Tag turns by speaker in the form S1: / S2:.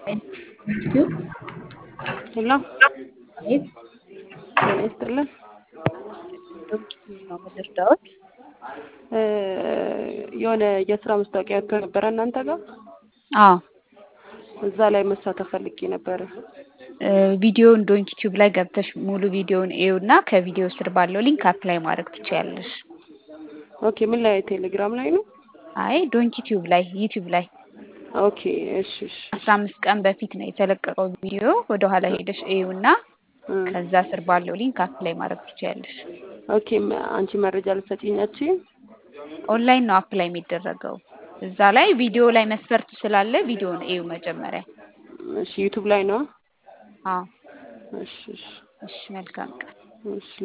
S1: ዩቲዩብ
S2: ሄሎ
S1: አቤት
S2: ጤና ይስጥልን።
S1: ዩቲዩብ ነው የምትረዳዎት?
S2: እ የሆነ የስራ ማስታወቂያ ወጥቶ ነበረ እናንተ ጋር
S1: አዎ
S2: እዛ ላይ መሳተፍ ፈልጌ ነበረ።
S1: እ ቪዲዮውን ዶንክ ዩቲዩብ ላይ ገብተሽ ሙሉ ቪዲዮውን እዩና ከቪዲዮ ስር ባለው ሊንክ አፕላይ ማድረግ ትችያለሽ።
S2: ኦኬ ምን ላይ ቴሌግራም ላይ ነው?
S1: አይ ዶንክ ዩቲዩብ ላይ ዩቲዩብ ላይ
S2: ኦኬ እሺ እሺ
S1: አስራ አምስት ቀን በፊት ነው የተለቀቀው ቪዲዮ። ወደ ኋላ ሄደሽ እዩና
S2: እ
S1: ከዛ ስር ባለው ሊንክ አፕላይ ማድረግ ትችያለሽ።
S2: ኦኬ መ- አንቺ መረጃ ልትሰጪኛችሁ?
S1: ኦንላይን ነው አፕላይ የሚደረገው። እዛ ላይ ቪዲዮ ላይ መስፈርቱ ስላለ ቪዲዮውን እዩ መጀመሪያ።
S2: እሺ ዩቱብ ላይ ነው?
S1: አዎ
S2: እሺ እሺ
S1: እሺ መልካም ቀን።
S2: እሺ